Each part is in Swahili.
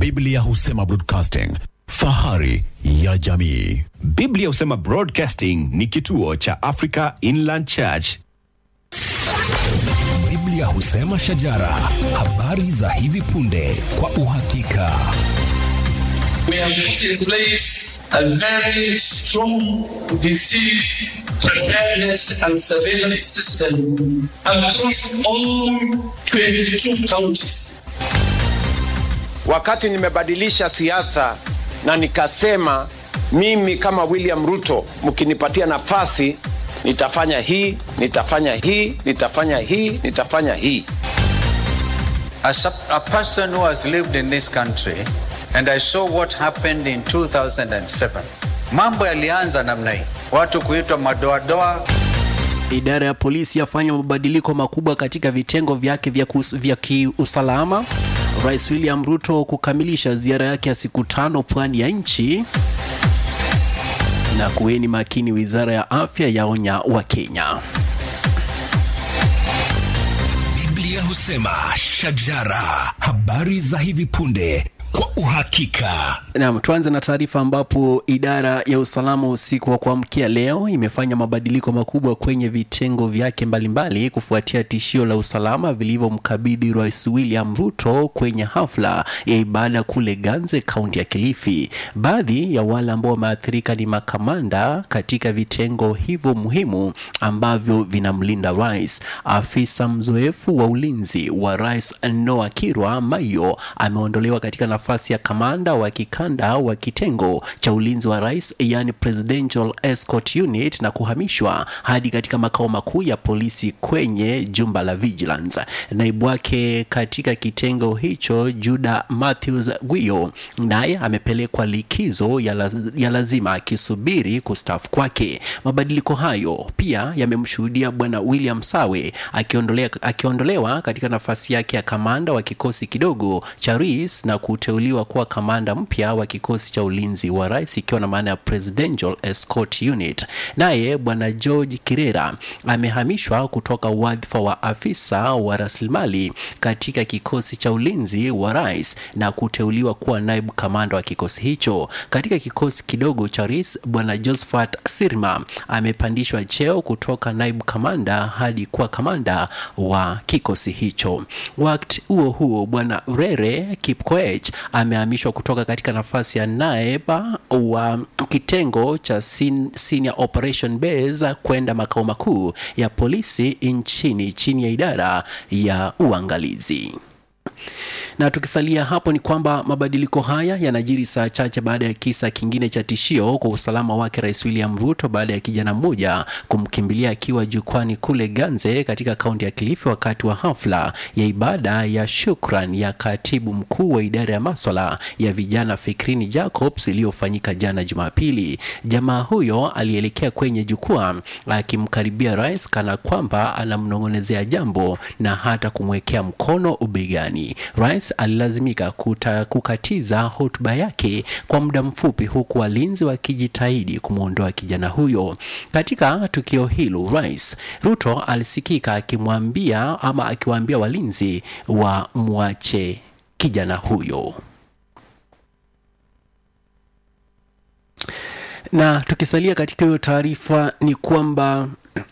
Biblia husema broadcasting, fahari ya jamii. Biblia husema Broadcasting ni kituo cha Africa Inland Church. Biblia husema shajara, habari za hivi punde kwa uhakika. We have put in place a very strong disease preparedness and surveillance system across all 22 counties. Wakati nimebadilisha siasa na nikasema mimi kama William Ruto, mkinipatia nafasi nitafanya hii, nitafanya hii, nitafanya hii, nitafanya hii. As a, a person who has lived in this country and I saw what happened in 2007, mambo yalianza namna hii, watu kuitwa madoadoa. Idara ya polisi yafanya mabadiliko makubwa katika vitengo vyake vya, kus, vya kiusalama. Rais William Ruto kukamilisha ziara yake ya siku tano pwani ya nchi. Na kuweni makini, wizara ya afya yaonya Wakenya. Biblia husema shajara, habari za hivi punde kwa uhakika. Naam, tuanze na taarifa ambapo idara ya usalama usiku wa kuamkia leo imefanya mabadiliko makubwa kwenye vitengo vyake mbalimbali kufuatia tishio la usalama vilivyomkabidhi Rais William Ruto kwenye hafla ya ibada kule Ganze, kaunti ya Kilifi. Baadhi ya wale ambao wameathirika ni makamanda katika vitengo hivyo muhimu ambavyo vinamlinda rais. Afisa mzoefu wa ulinzi wa rais Noah Kirwa Mayo ameondolewa katika nafasi ya kamanda wa kikanda wa kitengo cha ulinzi wa rais yani Presidential Escort Unit na kuhamishwa hadi katika makao makuu ya polisi kwenye jumba la Vigilance. Naibu wake katika kitengo hicho Juda Matthews Gwiyo naye amepelekwa likizo ya, laz ya lazima akisubiri kustaafu kwake. Mabadiliko hayo pia yamemshuhudia bwana William Sawe akiondolea, akiondolewa katika nafasi yake ya kamanda wa kikosi kidogo cha RIS na kuteuliwa kuwa kamanda mpya wa kikosi cha ulinzi wa rais ikiwa na maana ya Presidential Escort Unit. Naye bwana George Kirera amehamishwa kutoka wadhifa wa afisa wa rasilimali katika kikosi cha ulinzi wa rais na kuteuliwa kuwa naibu kamanda wa kikosi hicho. Katika kikosi kidogo cha rais, bwana Josephat Sirma amepandishwa cheo kutoka naibu kamanda hadi kuwa kamanda wa kikosi hicho. Wakati huo huo, bwana Rere Kipkoech amehamishwa kutoka katika nafasi ya naiba wa kitengo cha sin, Senior Operation Base kwenda makao makuu ya polisi nchini chini ya idara ya uangalizi na tukisalia hapo ni kwamba mabadiliko haya yanajiri saa chache baada ya kisa kingine cha tishio kwa usalama wake Rais William Ruto baada ya kijana mmoja kumkimbilia akiwa jukwani kule Ganze katika kaunti ya Kilifi wakati wa hafla ya ibada ya shukran ya katibu mkuu wa idara ya maswala ya vijana Fikrini Jacobs iliyofanyika jana Jumapili. Jamaa huyo alielekea kwenye jukwaa akimkaribia rais kana kwamba anamnong'onezea jambo na hata kumwekea mkono ubegani. Rais alilazimika kuta, kukatiza hotuba yake kwa muda mfupi huku walinzi wakijitahidi kumwondoa kijana huyo. Katika tukio hilo, Rais Ruto alisikika akimwambia ama akiwaambia walinzi wa mwache kijana huyo. Na tukisalia katika hiyo taarifa ni kwamba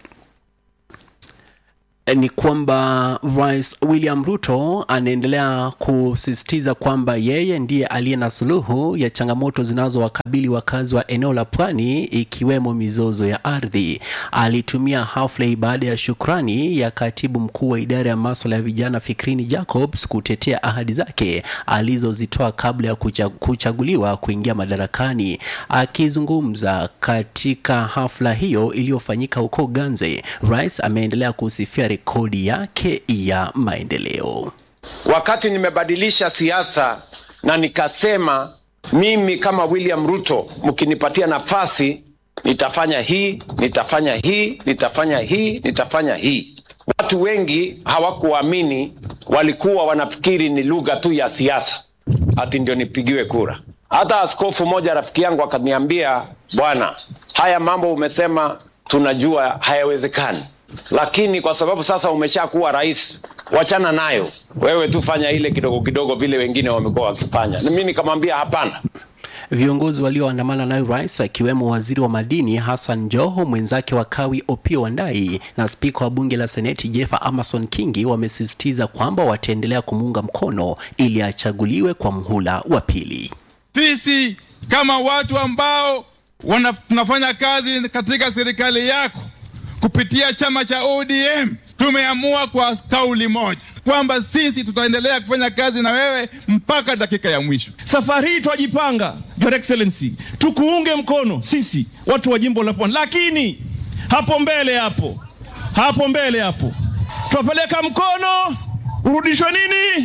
ni kwamba Rais William Ruto anaendelea kusisitiza kwamba yeye ndiye aliye na suluhu ya changamoto zinazowakabili wakazi wa eneo la pwani ikiwemo mizozo ya ardhi. Alitumia hafla ibada ya shukrani ya katibu mkuu wa idara ya masuala ya vijana Fikrini Jacobs kutetea ahadi zake alizozitoa kabla ya kucha, kuchaguliwa kuingia madarakani. Akizungumza katika hafla hiyo iliyofanyika huko Ganze, rais ameendelea kusifia rekodi yake ya maendeleo. Wakati nimebadilisha siasa na nikasema mimi kama William Ruto, mkinipatia nafasi nitafanya hii, nitafanya hii, nitafanya hii, nitafanya hii. Watu wengi hawakuamini, walikuwa wanafikiri ni lugha tu ya siasa, ati ndio nipigiwe kura. Hata askofu moja rafiki yangu akaniambia, bwana, haya mambo umesema tunajua hayawezekani, lakini kwa sababu sasa umeshakuwa rais, wachana nayo wewe tu fanya ile kidogo kidogo vile wengine wamekuwa wakifanya na mimi nikamwambia hapana Viongozi walioandamana naye rais akiwemo waziri wa madini Hassan Joho, mwenzake wa Kawi Opiyo Wandayi na spika wa bunge la seneti Jefa Amason Kingi wamesisitiza kwamba wataendelea kumuunga mkono ili achaguliwe kwa mhula wa pili. Sisi kama watu ambao wana, tunafanya kazi katika serikali yako kupitia chama cha ODM tumeamua kwa kauli moja kwamba sisi tutaendelea kufanya kazi na wewe mpaka dakika ya mwisho. Safari hii twajipanga, Your Excellency, tukuunge mkono sisi watu wa jimbo la Pwani, lakini hapo mbele hapo hapo mbele hapo twapeleka mkono urudishwe nini?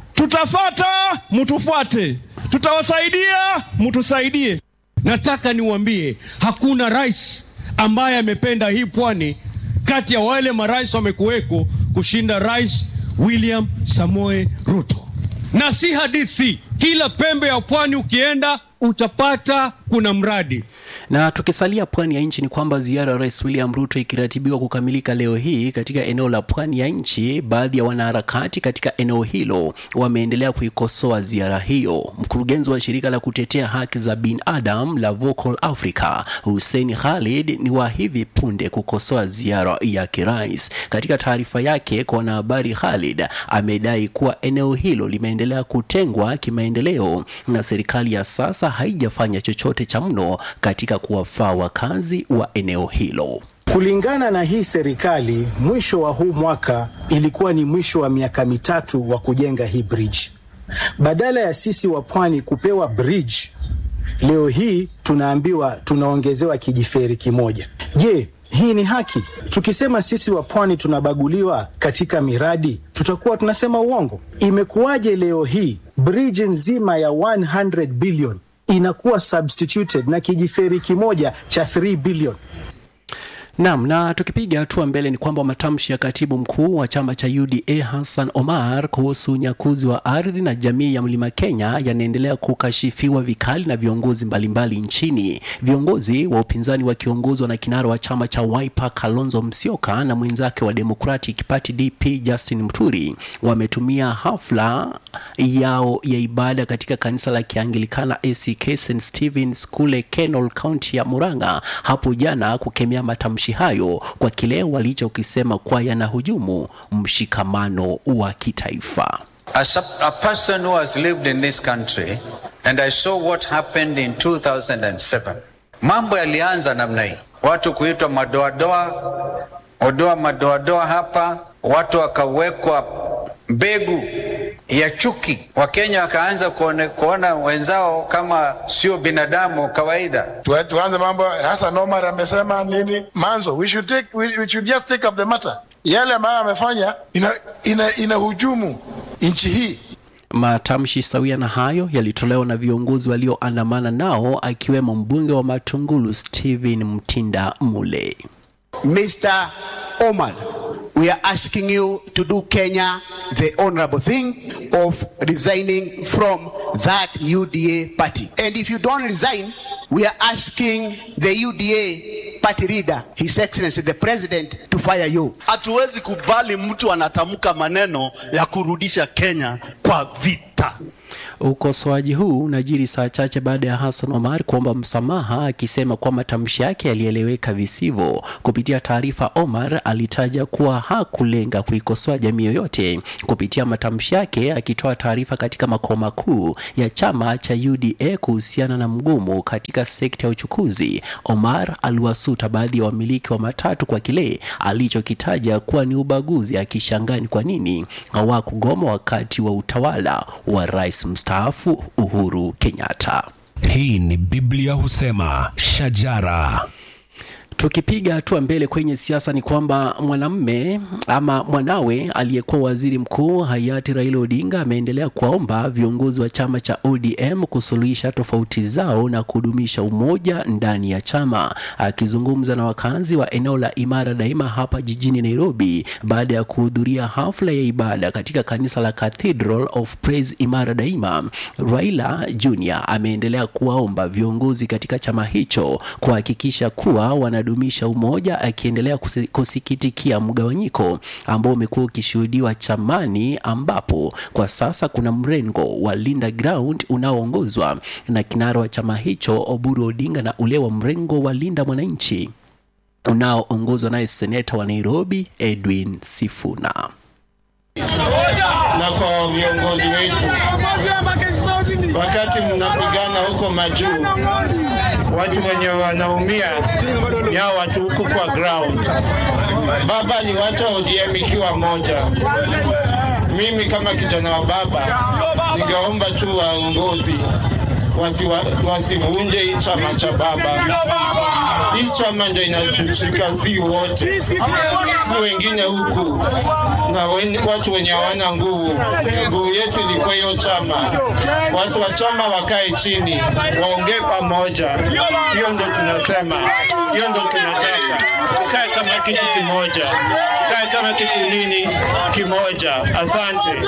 Tutafata, mutufuate, tutawasaidia, mutusaidie. Nataka niwaambie hakuna rais ambaye amependa hii pwani kati ya wale marais wamekuweko kushinda Rais William Samoe Ruto, na si hadithi. Kila pembe ya pwani ukienda utapata kuna mradi. Na tukisalia pwani ya nchi ni kwamba ziara ya Rais William Ruto ikiratibiwa kukamilika leo hii katika eneo la pwani ya nchi, baadhi ya wanaharakati katika eneo hilo wameendelea kuikosoa ziara hiyo. Mkurugenzi wa shirika la kutetea haki za binadamu la Vocal Africa, Hussein Khalid, ni wa hivi punde kukosoa ziara ya kirais. Katika taarifa yake kwa wanahabari, Khalid amedai kuwa eneo hilo limeendelea kutengwa kimaendeleo na serikali ya sasa haijafanya chochote cha mno katika kuwafaa wakazi wa eneo hilo. Kulingana na hii serikali, mwisho wa huu mwaka ilikuwa ni mwisho wa miaka mitatu wa kujenga hii bridge. Badala ya sisi wa pwani kupewa bridge, leo hii tunaambiwa tunaongezewa kijiferi kimoja. Je, hii ni haki? Tukisema sisi wa pwani tunabaguliwa katika miradi, tutakuwa tunasema uongo? Imekuwaje leo hii bridge nzima ya 100 billion inakuwa substituted na kijiferi kimoja cha 3 billion? Naam, na tukipiga hatua mbele ni kwamba matamshi ya katibu mkuu wa chama cha UDA Hassan Omar kuhusu unyakuzi wa ardhi na jamii ya Mlima Kenya yanaendelea kukashifiwa vikali na viongozi mbalimbali nchini. Viongozi wa upinzani wakiongozwa na kinara wa chama cha Wiper Kalonzo Musyoka na mwenzake wa Democratic Party DP Justin Muturi wametumia hafla yao ya ibada katika kanisa la Kianglikana ACK St Stephen's kule Kenol, kaunti ya Murang'a hapo jana kukemea matamshi hayo kwa kile walichokisema kuwa yanahujumu mshikamano wa kitaifa. As a, a person who has lived in this country and I saw what happened in 2007, mambo yalianza namna hii, watu kuitwa madoadoa, odoa madoadoa hapa, watu wakawekwa mbegu ya chuki. Wakenya wakaanza kuone, kuona wenzao kama sio binadamu kawaida. Tu- tuanze mambo Hassan Omar amesema nini manzo we should take we, we should just take up the matter yale ambayo amefanya ina, ina, ina hujumu nchi hii Matamshi sawia na hayo yalitolewa na viongozi walioandamana nao akiwemo mbunge wa Matungulu Stephen Mtinda Mule. Mr. Omar, we are asking you to do Kenya the honorable thing of resigning from that UDA party. And if you don't resign, we are asking the UDA party leader, His Excellency the President, to fire you. Hatuwezi kubali mtu anatamka maneno ya kurudisha Kenya kwa vita. Ukosoaji huu unajiri saa chache baada ya Hassan Omar kuomba msamaha akisema kuwa matamshi yake yalieleweka visivyo. Kupitia taarifa, Omar alitaja kuwa hakulenga kuikosoa jamii yoyote kupitia matamshi yake, akitoa taarifa katika makao makuu ya chama cha UDA kuhusiana na mgomo katika sekta ya uchukuzi. Omar aliwasuta baadhi ya wamiliki wa matatu kwa kile alichokitaja kuwa ni ubaguzi, akishangaa ni kwa nini hawakugoma wakati wa utawala wa rais mstaafu Uhuru Kenyatta. Hii ni Biblia husema shajara. Tukipiga hatua mbele kwenye siasa ni kwamba mwanamme ama mwanawe aliyekuwa waziri mkuu hayati Raila Odinga ameendelea kuwaomba viongozi wa chama cha ODM kusuluhisha tofauti zao na kudumisha umoja ndani ya chama. Akizungumza na wakazi wa eneo la Imara Daima hapa jijini Nairobi baada ya kuhudhuria hafla ya ibada katika kanisa la Cathedral of Praise Imara Daima, Raila Junior ameendelea kuwaomba viongozi katika chama hicho kuhakikisha kuwa wana unadumisha umoja, akiendelea kusi- kusikitikia mgawanyiko ambao umekuwa ukishuhudiwa chamani, ambapo kwa sasa kuna mrengo wa Linda Ground unaoongozwa na kinara wa chama hicho Oburu Odinga na ule wa mrengo wa Linda Mwananchi unaoongozwa naye seneta wa Nairobi Edwin Sifuna. na kwa viongozi wetu, wakati mnapigana huko majuu, watu wenye wanaumia ni hao watu huku kwa ground. Baba aliwacha ODM ikiwa moja. Mimi kama kijana wa baba, ningeomba tu waongozi wasiwa- wasivunje hii chama cha baba. Hii chama ndio inachuchika, si wote, si wengine huku na wen, watu wenye hawana nguvu. Nguvu yetu ilikuwa hiyo chama. Watu wa chama wakae chini, waongee pamoja. Hiyo ndo tunasema, hiyo ndo tunataka. Tukae kama kitu kimoja, tukae kama kitu nini kimoja. Asante.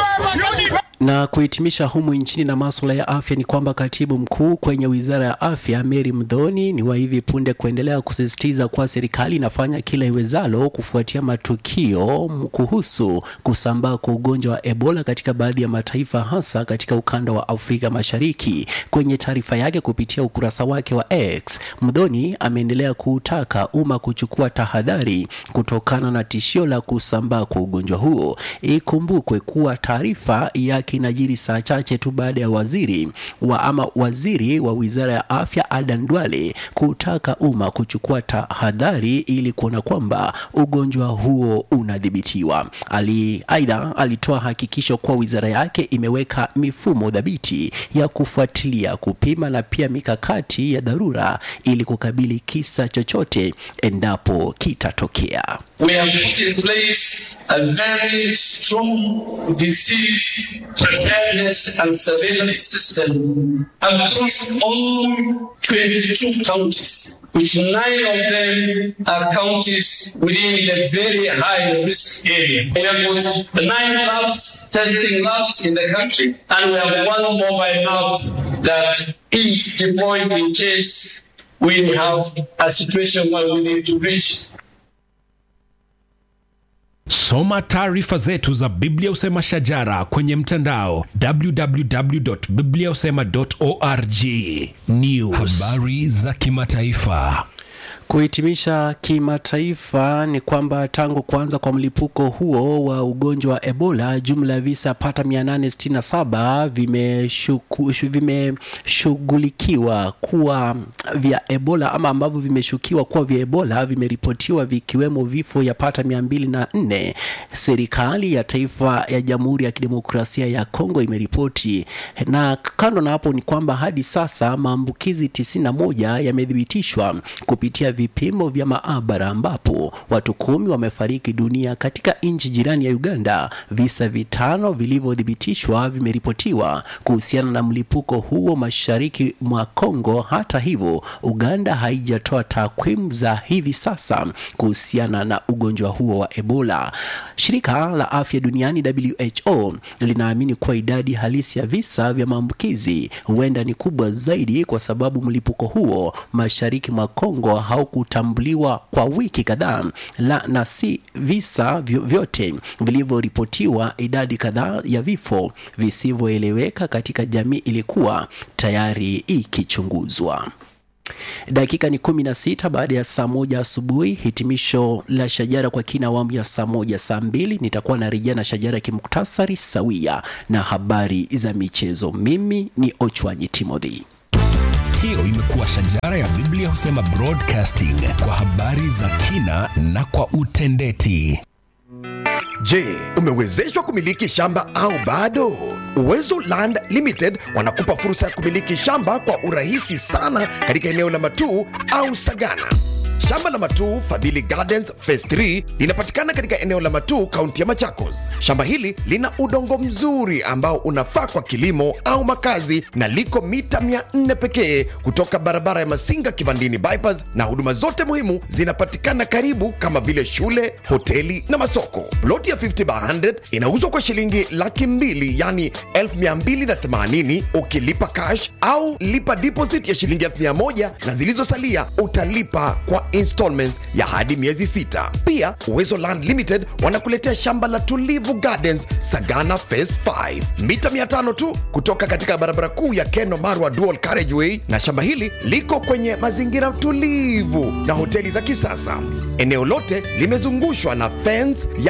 Na kuhitimisha humu nchini na masuala ya afya ni kwamba katibu mkuu kwenye wizara ya afya Mary Mdhoni ni wa hivi punde kuendelea kusisitiza kuwa serikali inafanya kila iwezalo kufuatia matukio m- kuhusu kusambaa kwa ugonjwa wa Ebola katika baadhi ya mataifa hasa katika ukanda wa Afrika Mashariki. Kwenye taarifa yake kupitia ukurasa wake wa X, Mdhoni ameendelea kuutaka umma kuchukua tahadhari kutokana na tishio la kusambaa kwa ugonjwa huo. Ikumbukwe kuwa taarifa yake inajiri saa chache tu baada ya waziri wa ama waziri wa wizara ya afya Adan Duale kutaka umma kuchukua tahadhari ili kuona kwamba ugonjwa huo unadhibitiwa. Ali aidha alitoa hakikisho kuwa wizara yake imeweka mifumo dhabiti ya kufuatilia, kupima na pia mikakati ya dharura ili kukabili kisa chochote endapo kitatokea. We have put in place a very strong disease preparedness and surveillance system across all 22 counties, which nine of them are counties within the very high risk area. We have got nine labs, testing labs in the country, and we have one mobile lab that is deployed in case we have a situation where we need to reach Soma taarifa zetu za Biblia Usema Shajara kwenye mtandao www.bibliausema.org. News. Habari za kimataifa. Kuhitimisha kimataifa ni kwamba tangu kuanza kwa mlipuko huo wa ugonjwa wa Ebola, jumla ya visa pata 867 vimeshuku- shu- vimeshughulikiwa kuwa vya Ebola ama ambavyo vimeshukiwa kuwa vya Ebola vimeripotiwa vikiwemo vifo ya pata 204. Serikali ya taifa ya Jamhuri ya Kidemokrasia ya Kongo imeripoti, na kando na hapo ni kwamba hadi sasa maambukizi 91 yamethibitishwa kupitia vipimo vya maabara ambapo watu kumi wamefariki dunia katika nchi jirani ya Uganda. Visa vitano vilivyothibitishwa vimeripotiwa kuhusiana na mlipuko huo mashariki mwa Kongo. Hata hivyo, Uganda haijatoa takwimu za hivi sasa kuhusiana na ugonjwa huo wa Ebola. Shirika la Afya Duniani WHO linaamini kuwa idadi halisi ya visa vya maambukizi huenda ni kubwa zaidi kwa sababu mlipuko huo mashariki mwa Kongo haukutambuliwa kwa wiki kadhaa, la na si visa vyo- vyote vilivyoripotiwa. Idadi kadhaa ya vifo visivyoeleweka katika jamii ilikuwa tayari ikichunguzwa. Dakika ni kumi na sita baada ya saa moja asubuhi. Hitimisho la Shajara kwa kina awamu ya saa moja saa mbili nitakuwa na rejea na Shajara ya kimuktasari sawia na habari za michezo. Mimi ni Ochwanyi Timothy. Hiyo imekuwa Shajara ya Biblia Husema Broadcasting kwa habari za kina na kwa utendeti. Je, umewezeshwa kumiliki shamba au bado? Uwezo Land Limited wanakupa fursa ya kumiliki shamba kwa urahisi sana katika eneo la Matuu au Sagana. Shamba la Matuu Fadhili Gardens Phase 3 linapatikana katika eneo la Matuu, kaunti ya Machakos. Shamba hili lina udongo mzuri ambao unafaa kwa kilimo au makazi na liko mita 400 pekee kutoka barabara ya Masinga Kivandini bypass, na huduma zote muhimu zinapatikana karibu kama vile shule, hoteli na masoko. Ploti ya 50 by 100 inauzwa kwa shilingi laki mbili yani 1280 ukilipa cash au lipa deposit ya shilingi 1000 na zilizosalia utalipa kwa installments ya hadi miezi sita. Pia Uwezo Land Limited wanakuletea shamba la Tulivu Gardens Sagana Phase 5 mita 500 tu kutoka katika barabara kuu ya Keno Marwa Dual Carriageway, na shamba hili liko kwenye mazingira tulivu na hoteli za kisasa. Eneo lote limezungushwa na fence ya